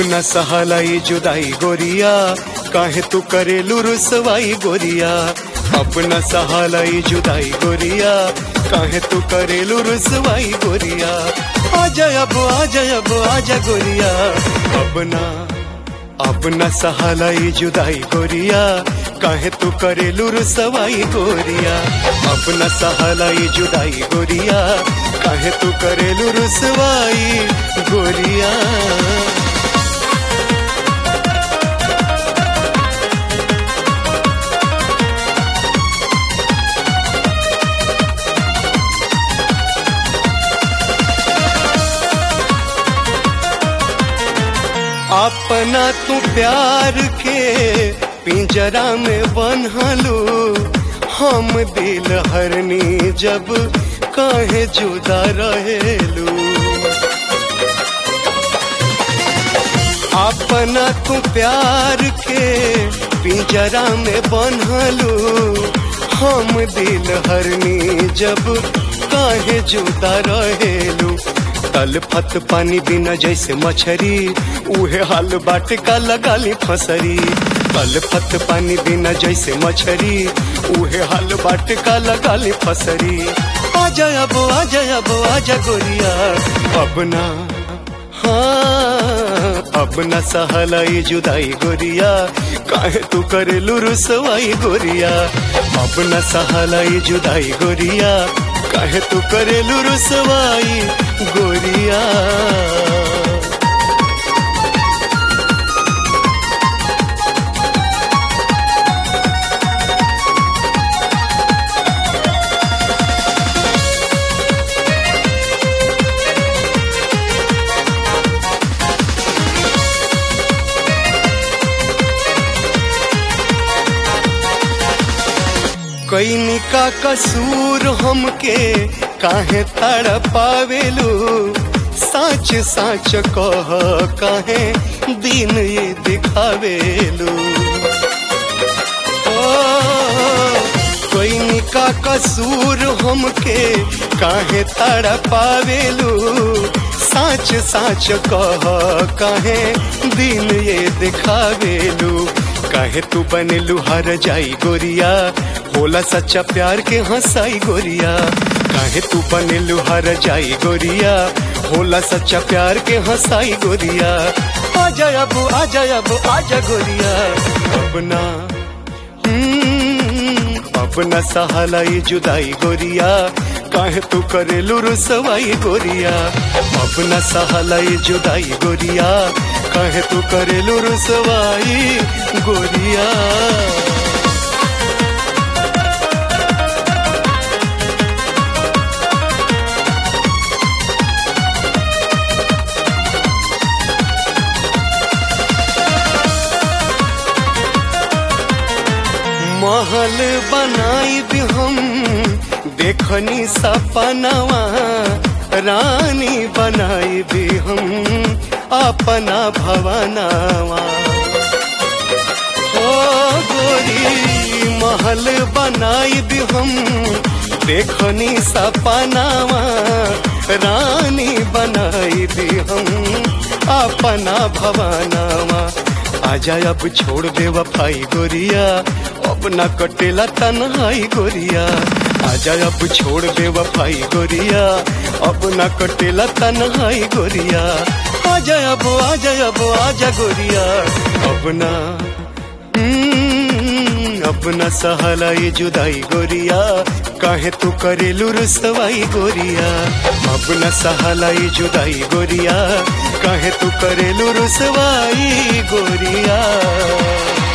अपना सहालाई जुदाई गोरिया काहे तू करेलू रुसवाई गोरिया अपना सहालाई जुदाई गोरिया काहे तू करेलू रुसवाई गोरिया आजा अब आजा अब आजा गोरिया अपना अपना सहालाई जुदाई गोरिया काहे तू करेलू रुसवाई गोरिया अपना सहालाई जुदाई गोरिया काहे तू करेलू रुसवाई गोरिया अपना तू प्यार के पिंजरा में बन्हलू हम दिल हरनी जब काहे जुदा रहेलू अपना तू प्यार के पिंजरा में बन्हलू हम दिल हरनी जब काहे जुदा रहेलू तल फत पानी बिना जैसे मछरी उहे हाल बाट का लगाली फसरी तल फत पानी बिना जैसे मछरी उहे हाल बाट का लगाली फसरी आजा अब आजा अब आजा गोरिया अपना हाँ अपना सहलाई जुदाई गोरिया काहे तू करेलू रुसवाई गोरिया अपना सहलाई जुदाई गोरिया काहे तू करेलू रुसवाई गोरिया कैनी का कसूर हमके काहे तड़ पावेलू साच साच कह काहे दिन ये दिखावेलू ओ कैनी का कसूर हमके काहे तड़ पावेलू साच साच कह काहे दिन ये दिखावेलू काहे तू बनेलू हर जाई गोरिया होला सच्चा प्यार के हंसाई गोरिया काहे तू बनेलू हर जाई गोरिया होला सच्चा प्यार के हंसाई गोरिया आजा अब आजा अब आजा गोरिया अपना हम्म, अपना सहालाई जुदाई गोरिया काहे तू करेलू रुसवाई गोरिया अपना सहालाई जुदाई गोरिया काहे तू करेलू रुसवाई गोरिया महल बनाई भी हम देखनी सपनवा रानी बनाई भी हम अपना भवनवा ओ गोरी महल बनाई भी हम देखनी सपनवा रानी बनाई भी हम अपना भवनवा आजा अब छोड़ दे वफाई गोरिया अब ना कटेला तन्हाई गोरिया आजा अब छोड़ दे वफाई गोरिया अब ना कटेला तन्हाई गोरिया आजा अब आजा अब आजा गोरिया अब ना हम्म, अपना सहालाई जुदाई गोरिया काहे तू करेलू रुसवाई गोरिया अपना सहालाई जुदाई गोरिया काहे तू करेलू रुसवाई गोरिया